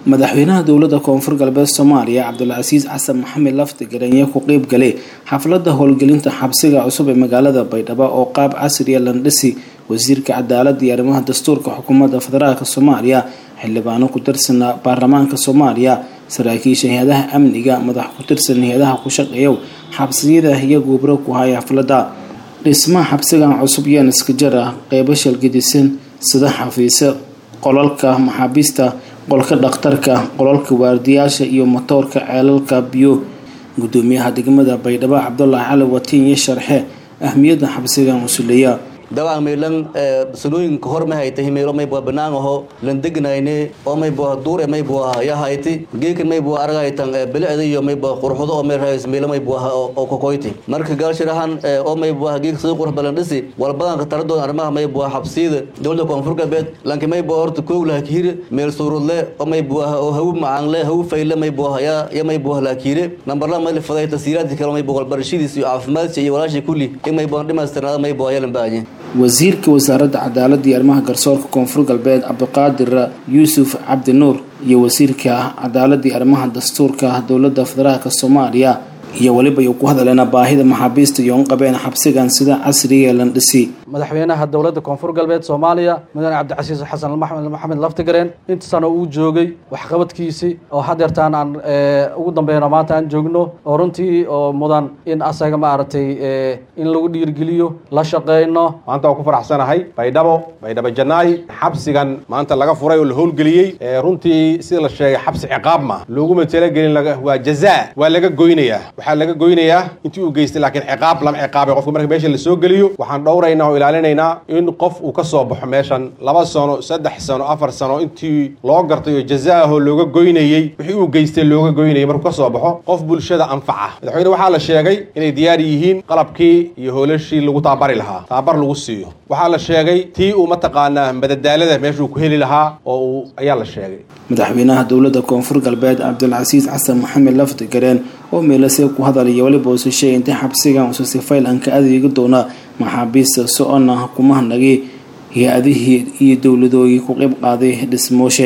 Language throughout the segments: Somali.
madaxweynaha dowladda koonfur galbeed soomaaliya cabdulcasiis xasan maxamed laftigar ayaa ku qeyb galay xafladda howlgelinta xabsiga cusub ee magaalada baydhabo oo qaab casriya landhisi wasiirka cadaaladda iyo arrimaha dastuurka xukuumadda federaalk soomaaliya xildhibaano ku tirsan baarlamaanka soomaaliya saraakiisha hay-adaha amniga madax ku tirsan hay-adaha ku shaqeeyow xabsiyada iyo guubro ku haya xafladda dhismaha xabsigan cusub yaan iska jar ah qeybo shalgadisan sida xafiise qolalka maxaabiista qolka dhakhtarka qolalka waardiyaasha iyo matoorka ceelalka biyo gudoomiyaha degmada baydhabo cabdulaahi cali watiin iyo sharxe ahmiyadda xabsigan usuleeya dabcan maylan sanooyinka hor ma haytay meelo may bua banaan aho lan degnayne oo may bua duure may bua ya hayti geekan may bua aragaytan bilicda iyo may bua qurxudo oo may rahays meelo may bua oo kokoyti marka gaalshirahan oo may bua geek sida qurux badan dhisi walbadanka taradoon arrimaha may bua xabsiyada dowladda koonfur galbeed lanki may bua horta kow lahakihire meel suurudle oo may bua oo hawu macaanle hawu fayle may bua ya ya may bua lahakihire nambar la may faday tasiiraadki kale may bua walbarashadiis iyo caafimaadkiisa iyo walaashii kulli in may bua dhimaystirnaada may bua yalan baanye wasiirka wasaaradda cadaaladda iyo arrimaha garsoorka koonfur galbeed cabdiqaadir yuusuf cabdi nuur iyo wasiirka cadaaladda iyo arrimaha dastuurka dowladda federaalk soomaaliya iyo weliba ay ku hadaleena baahida maxaabiista iyo unqabeen xabsigan sida casriga landhisi madaxweynaha dowladda koonfur galbeed soomaaliya mudane cabdicasiis xasan maxamed laftigareen inta sano uu joogay waxqabadkiisii oo hadeertaan aan ugu dambeyno maanta aan joogno oo runtii oo mudan in asaga maaragtay in lagu dhiirgeliyo la shaqeyno maanta waan ku faraxsanahay baydhabo baydhabo janaay xabsigan maanta laga furay oo la howlgeliyey runtii sida la sheegay xabsi ciqaab ma looguma talagelin waa jazaa waa laga goynayaa waxaa laga goynayaa intii uu geystay laakiin ciqaab lama ciqaabay qofka marka meesha la soo geliyo waxaan dhowraynaa oo ilaalinaynaa in qof uu ka soo baxo meeshan laba sano saddex sano afar sano intii loo gartay oo jazaaho looga goynayey wixii uu geystay looga goynayay markuu ka soo baxo qof bulshada anfaca madaxweyne waxaa la sheegay inay diyaar yihiin qalabkii iyo hoolashii lagu taabari lahaa taabar lagu siiyo waxaa la sheegay tii uu mataqaanaa madadaalada meeshuu ku heli lahaa oo uu ayaa la sheegay madaxweynaha dowladda koonfur galbeed cabdulcasiis xasan maxamed laftigareen oo meelase ku hadalaya weliba usu sheegay intay xabsigan usu sifayl aan ka adeegi doona maxaabiista so-ona kumahanagii hay-adihii iyo dowladoogii ku qeyb qaaday dhismooshe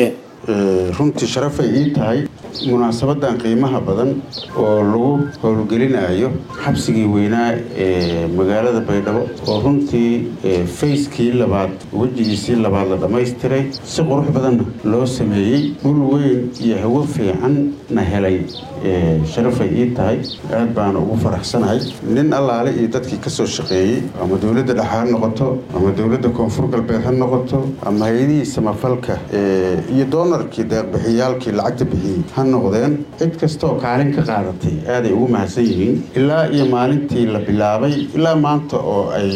runtii sharafay ii tahay munaasabadan qiimaha badan oo lagu howlgelinayo xabsigii weynaa ee magaalada baydhabo oo runtii fayskii labaad wejigiisii labaad la dhammaystiray si qurux badanna loo sameeyey dhul weyn iyo hawo fiicanna helay sharafay ii tahay aad baana ugu faraxsanahay nin allaale iyo dadkii ka soo shaqeeyey ama dowladda dhexe ha noqoto ama dowladda koonfur galbeed ha noqoto ama hay-adihii samafalka iyo doonarkii deeqbixiyaalkii lacagta bixiyey ha noqdeen cid kastaoo kaalin ka qaadatay aaday ugu mahadsan yihiin ilaa iyo maalintii la bilaabay ilaa maanta oo ay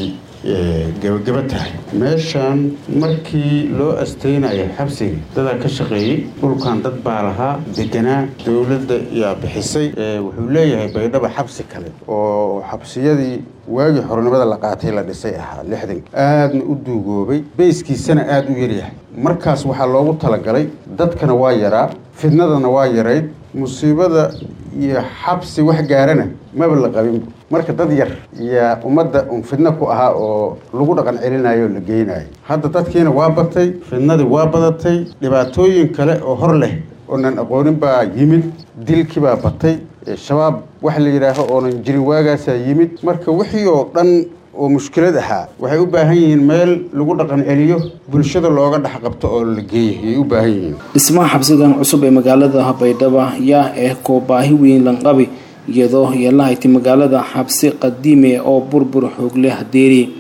gebagaba tahay meeshaan markii loo asteynaya xabsiga dadaa ka shaqeeyey dhulkan dad baa lahaa deganaa dowladda yaa bixisay wuxuu leeyahay baydhaba xabsi kale oo xabsiyadii waagii xornimada la qaatay la dhisay ahaa lixdan aadna u duugoobay beyskiisana aada u yaryahay markaas waxaa loogu talagalay dadkana waa yaraa fidnadana waa yarayd musiibada iyo xabsi wax gaarana maba la qabin marka dad yar yaa ummadda un fidno ku ahaa oo lagu dhaqan celinayo oo la geynayo hadda dadkiina waa batay fidnadii waa badatay dhibaatooyin kale oo hor leh oonan aqoonin baa yimid dilkii baa batay shabaab wax la yidhaaho oonan jirin waagaasaa yimid marka wixii oo dhan oo mushkilad ahaa waxay u baahan yihiin meel lagu dhaqan celiyo bulshada looga dhex qabto oo la geeyo ayay u baahan yihiin dhismaha xabsigan cusub ee magaalada baydhabo yaa ah koo baahi weyn lanqabi iyadoo yeelahayti magaalada xabsi qadiime oo burbur xoog leh hadeeri